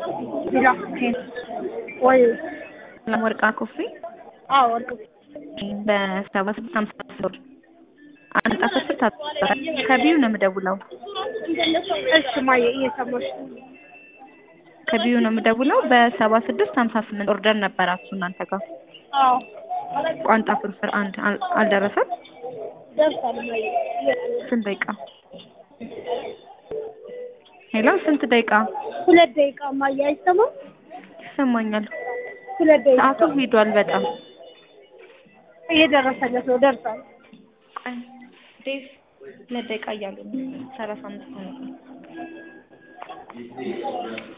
ቢላ ወይ ወርቃ ኮፊ አዎ ወርቅ በሰባ ስድስት ሀምሳ ብር አንድ ጣት ስር ታጠረ ከቢዩ ነው የምደውለው እሺ ማየ እየሰማሽ ነው። ከቢዩ ነው የምደውለው በሰባ ስድስት ሀምሳ ስምንት ኦርደር ነበራችሁ እናንተ ጋር አዎ ቋንጣ ፍርፍር አንድ አል- አልደረሰም ደርሷል ማየ ስንት ደቂቃ ሄሎ ስንት ደቂቃ ሁለት ደቂቃ ማየ አይሰማም ይሰማኛል ሁለት ደቂቃ ሰዓቱ ሂዷል በጣም እየደረሰለት ነው ደርሷል ቆይ ዴቭ ሁለት ደቂቃ እያሉ ነው ሰላሳ አምስት ነው